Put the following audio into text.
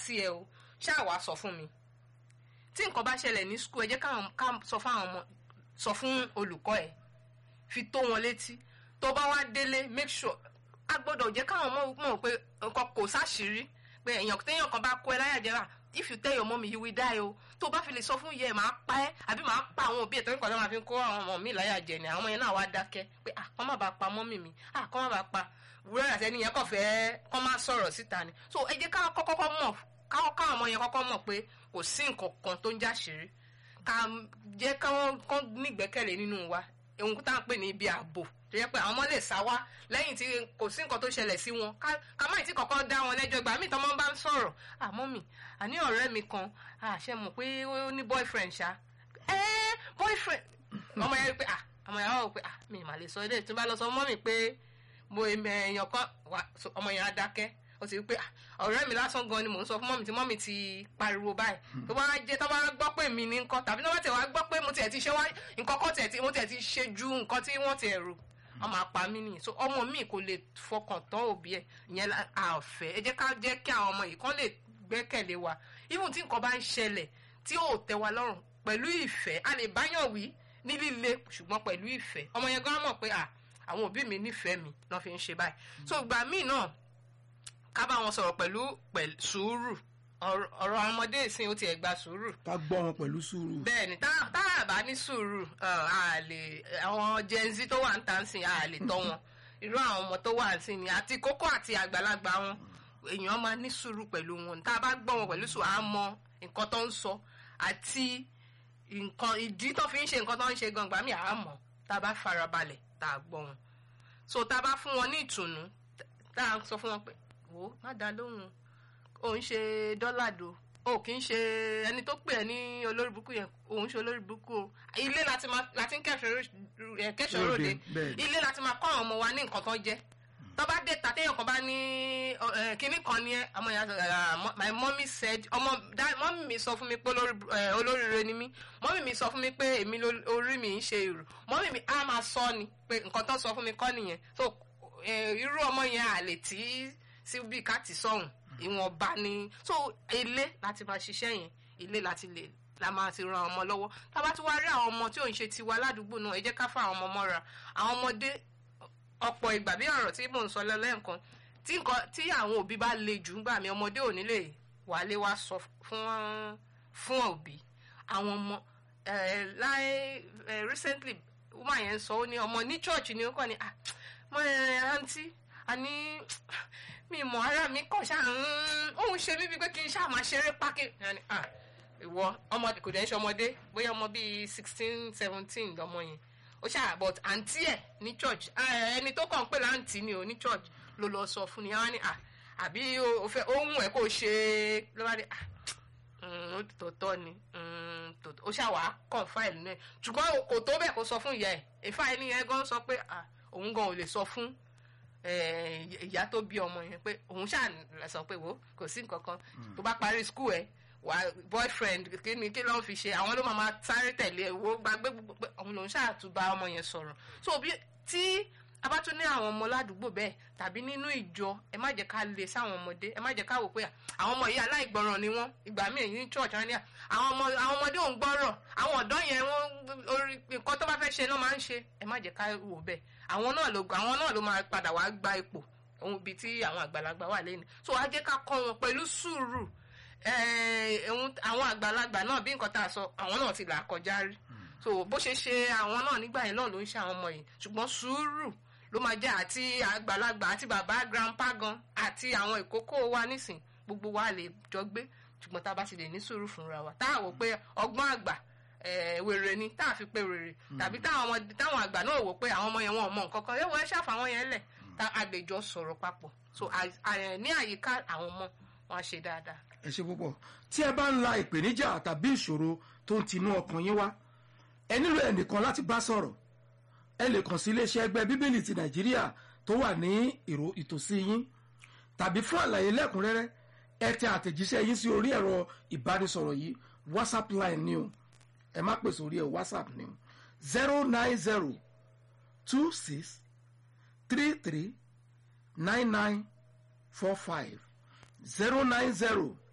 sí ẹ o ṣáà wàá sọ fún mi tí nǹkan bá ṣẹlẹ̀ ní skul ẹ jẹ́ káwọn ká sọ fún àwọn ọmọ sọ fún olùkọ́ ẹ fi tó wọn létí tó bá wá délé make sure a gbọ́dọ̀ jẹ́ káwọn ọmọ mọ̀ pé nǹkan kò sáṣìírí pé èèyàn téèyàn kan bá kó ẹ láyà jẹ́ra if you tell your mommy you will die o tó bá fi lè sọ fún yẹ máa pa ẹ́ àbí máa pa àwọn òbí ẹ̀ torí kan tó máa fi kó àwọn ọmọ mi láyà jẹ ni àwọn ọmọ yẹn náà wá dákẹ́ pé ah kọ́ má bàa pa mọ́mì mi ah kọ́ má bàa pa wúrẹ́ àti ẹni yẹn kàn fẹ́ kọ́ má sọ̀rọ̀ síta ni so ẹ jẹ́ káwọn kọ́kọ́ mọ̀ káwọn káwọn ọmọ yẹn kọ́kọ́ mọ̀ pé kò sí nǹkan kan tó ń jáṣìírí ká jẹ́ káwọn kan nígbẹ́kẹ̀lé nínú wa ohun tá à ń pè ní ibi ààbò tó yẹ pé àwọn ọmọ lè sá wá lẹ́yìn tí kò sí nǹkan tó ṣẹlẹ̀ sí wọn ká má tí kọ̀ọ̀kan dá wọn lẹ́jọ́ ìgbà míì tọ́mọ bá ń sọ̀rọ̀ àmọ́ mi àní ọ̀rẹ́ mi kan àṣẹ mọ̀ pé ó ní boyfriend ṣá ẹ́ boyfriend ọmọ yẹn pé ọmọ yẹn wà pé mi mà lè sọ ilé tí n bá lọ sọ mọ́ mi pé mo èèyàn kan ọmọ yẹn á dákẹ́ ó ti rí pé ọ̀rẹ́ mi lásán gan ni mò ń sọ fún mọ́mì tí mọ́mì ti pariwo báyìí tó bá jẹ́ tó bá gbọ́ pé mi ní nǹkan tàbí tó bá tẹ̀ wá gbọ́ pé mo tiẹ̀ ti ṣe wá nǹkan kan tiẹ̀ ti mo tiẹ̀ ti ṣe ju nǹkan tí wọ́n tiẹ̀ rò wọ́n máa pa mí nìyí so ọmọ mi kò lè fọkàn tán òbí ẹ̀ ìyẹn àfẹ́ ẹ jẹ́ ká jẹ́ kí àwọn ọmọ yìí kán lè gbẹ́kẹ̀lé wa even tí nǹkan bá ń ṣẹlẹ̀ tí ò tẹ́ wa lọ́rùn pẹ̀lú ìfẹ́ a lè báyàn wí ní líle ṣùgbọ́n pẹ̀lú ìfẹ́ ọmọ yẹn gan mọ̀ pé àwọn òbí mi nífẹ̀ẹ́ mi náà fi ń ṣe báyìí so ìgbà míì náà ká bá wọn sọ̀rọ̀ pẹ̀lú sùúrù ọ̀rọ̀ ọmọdé ìsìn ó tiẹ̀ gba sùúrù. ká gbọ́ wọn pẹ̀lú sùúrù. bẹ́ẹ̀ni tá a bá ní sùúrù àwọn gen z tó wà ń tàn sí a lè tọ́ wọn irú àwọn ọmọ tó wà ń sìn ni àti kókó àti àgbàlagbà wọn èèyàn máa ní sùúrù pẹ̀lú wọn tá a bá gbọ́ wọn pẹ̀lú sùúrù á mọ nǹkan tó ń sọ àti nǹkan ìdí tó fi ń ṣe nǹkan tó ń ṣe gangan mi àá mọ̀ tá a bá farabalẹ̀ tá a gbọ́ wọn so tá a bá fún wọn ní ìtùnú tá a sọ fún wọn pé wò ó má dá lóhùn ò ń ṣe dọ́làdò o kì í ṣe ẹni tó pè ẹ́ ní olórí burúkú yẹn òun ṣe olórí burúkú o ilé láti ń kẹ́sọ̀ ròde ilé láti máa kọ́ àwọn ọmọ wa ní nǹkan tó jẹ́ tó bá dé ta téèyàn kan bá ní kinní kan ní ọmọ yẹn my mommy said ọmọ mọ́mí mi sọ fún mi pé olóríire ni mí mọ́mí mi sọ fún mi pé èmi orí mi ń ṣe èrò mọ́mí mi á máa sọ ni pé nǹkan tó sọ fún mi kọ́ nìyẹn so irú ọmọ yẹn àlè tí sí bí ká ti sọ̀hún ìwọ̀nba ni so ilé láti máa ṣiṣẹ́ yẹn ilé láti lè la máa ti ran ọmọ lọ́wọ́ tá a bá tún wá rí àwọn ọmọ tí ò ń ṣe tiwa ládùúgbò náà ẹ jẹ́ ká fún àwọn ọmọ mọ́ra àwọn ọmọdé ọ̀pọ̀ ìgbà bí ọ̀rọ̀ tí mò ń sọ lẹ́ẹ̀kan tí nǹkan tí àwọn òbí bá le jù ń gbà mí ọmọdé ò ní lè wálé wá sọ fún fún òbí àwọn ọmọ láì recently woman yẹn sọ ó ní ọmọ ní church ni ó kàn ní ah mo ẹ àǹtí àní mi mọ ara mi kàn ṣáà ń òun ṣe mí bíi pé kí n ṣáà máa ṣeré pákí ìwọ ọmọdé kò dẹ̀ ń ṣe ọmọdé bóyá ọmọ bíi sixteen seventeen lọmọ yẹn ó ṣáà but àǹtí ẹ̀ ní church ẹni tó kàn ń pè láǹtí ni ò ní church ló lọ sọ fún ni àwọn ni àbí ohun ẹ̀ kò ṣe ló bá dé ó tòótọ́ ni ó ṣáà wàá kàn fáìlì náà ṣùgbọ́n kò tó bẹ́ẹ̀ kó sọ fún ìyá ẹ̀ ìfá ẹni yẹn gan sọ pé òun gan ò lè sọ fún ìyá tó bí ọmọ yẹn pé òun ṣáà sọ pé wo kò sí nǹkan kan tó bá parí skul ẹ wà boyfriend kí ni kí ló ń fi ṣe àwọn ló máa sáré tẹ̀lé wo gbàgbé pé òun lòun ṣáà tún bá ọmọ yẹn sọ̀rọ̀ so bí tí a bá tún ní àwọn ọmọ ládùúgbò bẹ́ẹ̀ tàbí nínú ìjọ ẹ má jẹ́ ká lè sáwọn ọmọdé ẹ má jẹ́ ká wò pé àwọn ọmọ yìí aláìgbọràn ni wọ́n ìgbà míì ní church wọn ní àwọn ọmọ àwọn ọmọdé ò ń gbọ́rọ̀ àwọn ọ̀dọ́ yẹn wọ́n orí nǹkan tó bá fẹ́ ṣe náà máa ń ṣe ẹ má jẹ́ ká wò bẹ́ẹ̀ àwọn náà ló àwọn náà ló máa padà wá gba ipò ohun ibi tí àwọn àgbàlagbà wà lẹ́nu so a jẹ́ ká kọ́ wọn pẹ̀lú sùúrù àwọn àgbàlagbà náà bí nǹkan tá a sọ àwọn náà ti là kọjá rí so bó ṣe ṣe àwọn náà nígbà yẹn náà ló ń ṣe àwọn ọmọ yìí ṣùgbọ́n sùúrù ló máa jẹ́ àti àgbàlagbà àti bàbá grandpa gan àti àwọn ìkókó wa nísìn gbogbo wa lè jọ gbé ṣùgbọ́n tá a bá ti lè ní sùúrù fúnra wa tá a wò pé ọgbọ́n àgbà wèrè ni tá a fi pé wèrè tàbí táwọn àgbà náà wò pé àwọn ọmọ yẹn wọn ò mọ nǹkan kan yóò wọ́n ṣàfà wọn yẹn lẹ̀ tá a lè jọ sọ̀rọ̀ papọ̀ so ní àyíká àwọn ọmọ wọn á ṣe dáadáa. ẹ ṣe púpọ̀ tí ẹ bá ń la ìpèníjà tàbí ìṣòro tó ń tinú ọkàn yín wá ẹ nílò ẹnìkan láti bá sọ̀rọ̀ ẹ lè kàn sí iléeṣẹ́ ẹgbẹ́ bíbélì ti nàìjíríà tó wà ní ìrò ìtòsí yín tàbí fún àlàyé lẹ́kùnrẹ́rẹ́ ẹ tẹ àtẹ̀jíṣẹ́ yín sí orí ẹ̀rọ ìbánisọ̀rọ̀ yìí whatsapp line ni o ẹ má pèsè orí ẹ whatsapp ni o zero nine zero two six three three nine nine four five zero nine zero